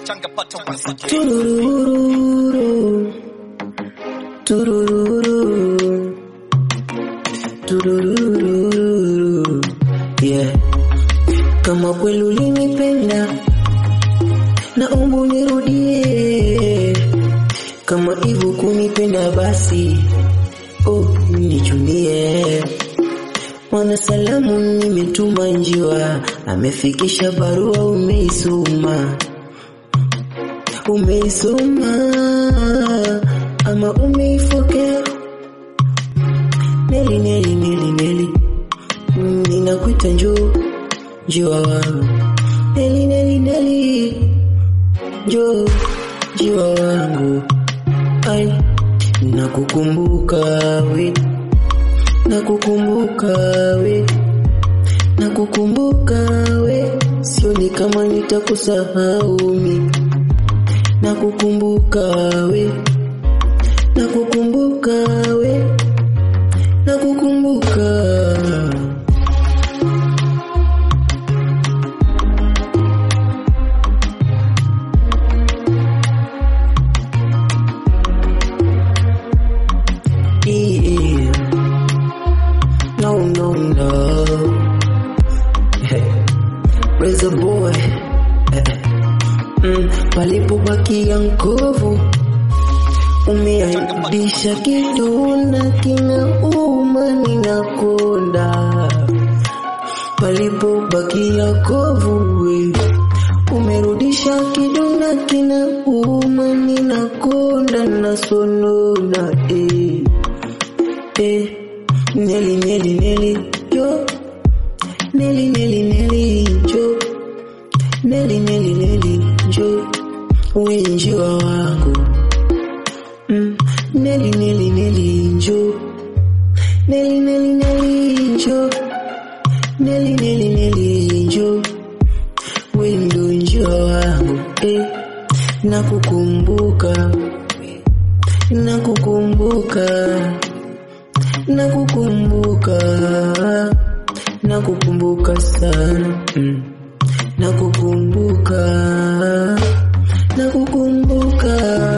changapata once again. Turururu. Turururu. Turururu. Yeah. Kama kweli ulinipenda naomba unirudie, kama hivyo kunipenda basi oh, nichumbie. Mwana salamu nimetuma njiwa, amefikisha barua, umeisoma umeisoma ama umeifokea? Neli, Neli, Neli, Neli, Mm, ninakuita njoo njiwa wangu. Neli, Neli, Neli, njoo njiwa wangu. Ai, nakukumbuka we, nakukumbuka we, nakukumbuka we, sioni kama nitakusahau mimi nakukumbuka we, nakukumbuka we, nakukumbuka. Yeah. No, no, no. Raise a boy. Mm, palipobakia nkovu umeaibisha kiduna kinauma ninakonda palipobakia kovu we umerudisha kiduna kinauma ninakonda nasonona eh. Eh. Neli neli neli yo Neli neli neli jo Neli neli neli jo we njiwa wangu mm. Neli neli neli njo Neli neli neli njo Neli neli neli njo we ndo njiwa wangu eh. Nakukumbuka Nakukumbuka Nakukumbuka Nakukumbuka sana mm. Nakukumbuka Nakukumbuka